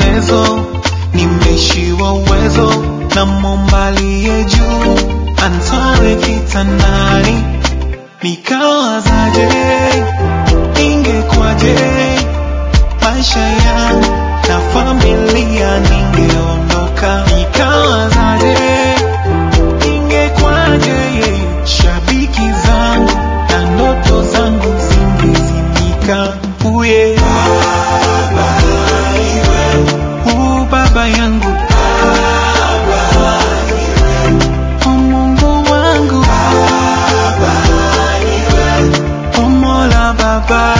maombolezo, nimeishiwa uwezo na Muumba aliye juu anitoe kitandani. Nikawazaje, ingekwaje maisha yangu na familia, ningeondoka. Nikawazaje, ingekwaje shabiki zangu na ndoto zangu zingezimika. Uye u baba yangu o Mungu wangu o Mola baba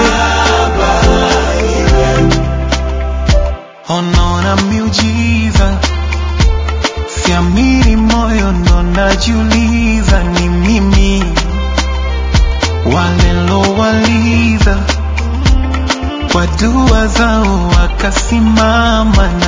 onaona miujiza siamini moyo ndo najiuliza ni mimi walilowaliza kwa dua zao wakasimama